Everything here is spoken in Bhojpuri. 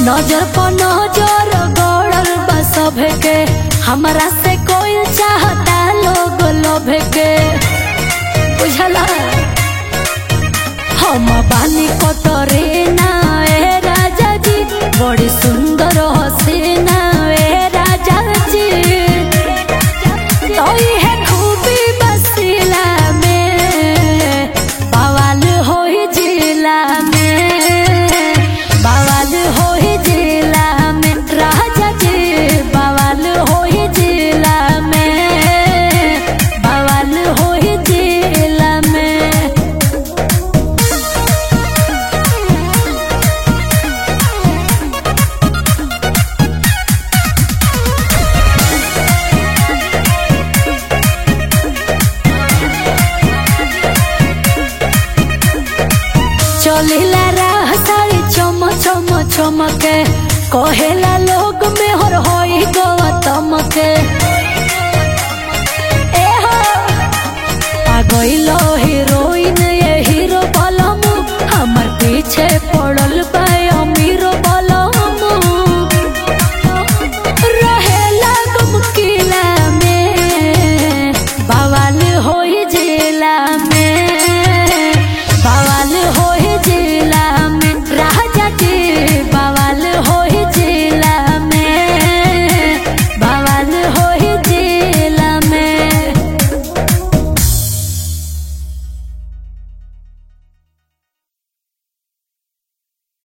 नजर पर नजर गड़ल बा सभे के हमरा से कोई चाहता लोग लोभ के बुझला हम बानी कतरे ना ए राजा जी बड़ी सुंदर हसीना ए राजा जी तो है खूबी बसिला में बवाल होई जिला में बवाल होई जिला में राजा जी बवाल होई जिला में बवाल होई जिला में चलिला राह सारी चम चम चमके कहेला लोग में हर होई गौतम के ए हो आ गइलो हीरो